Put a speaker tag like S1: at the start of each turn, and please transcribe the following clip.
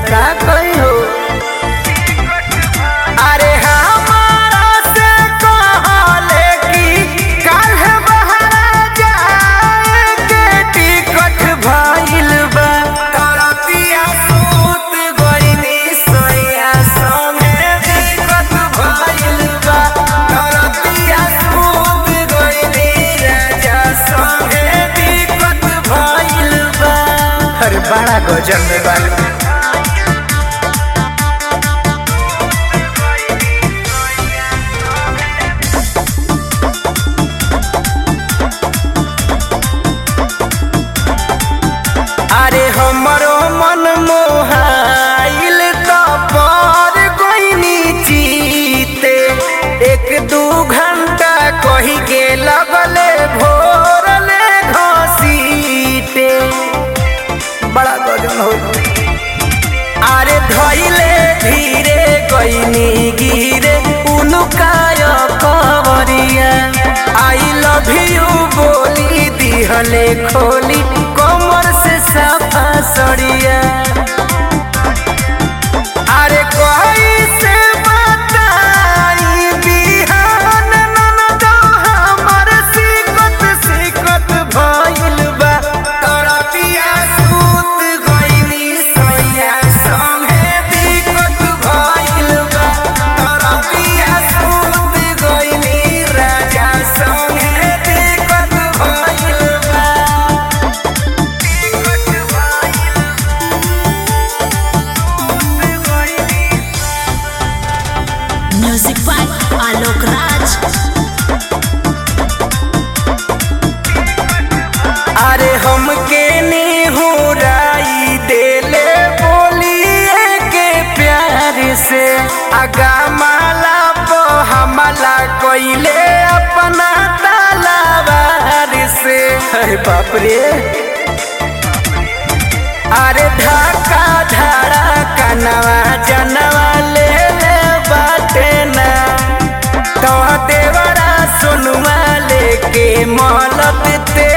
S1: का कही हो अरे हमारा से कहले कि काल्ह बहरा जाए के टिकट भइल बा तरतिया सूत गइनी सैया संगे टिकट भइल बा तरतिया सूत गइनी राजा संगे टिकट भइल बा अरे बड़ा गजब में बात अरे हमरो मन मोहाइल त पर गइनी जीते एक दू घंटा कही के लगले भोरले घसीटे बड़ा गजन हो अरे धइले धीरे गइनी गिरे उनुकाय कवरिया आई लव यू बोली दिहले खोली कमर से सफा सड़िया अरे कोई से बताई बिहान ननदो हमर सिकत सिकत भइल बा तरतिया सूत गइनी सैया संगे दिक्कत भइल बा तरतिया सूत गइनी राजा संगे दिक्कत भइल बा
S2: म्यूजिक बाय आलोक राज
S1: अरे हमके निहुराई देले बोलिए के प्यार से आगा माला पो हमला कोइले अपना तलावार से अरे बाप रे अरे ढाका धाड़ा कनवा जनवा ले ले बाटे ना तो देवरा सुनवा लेके मोहलत ते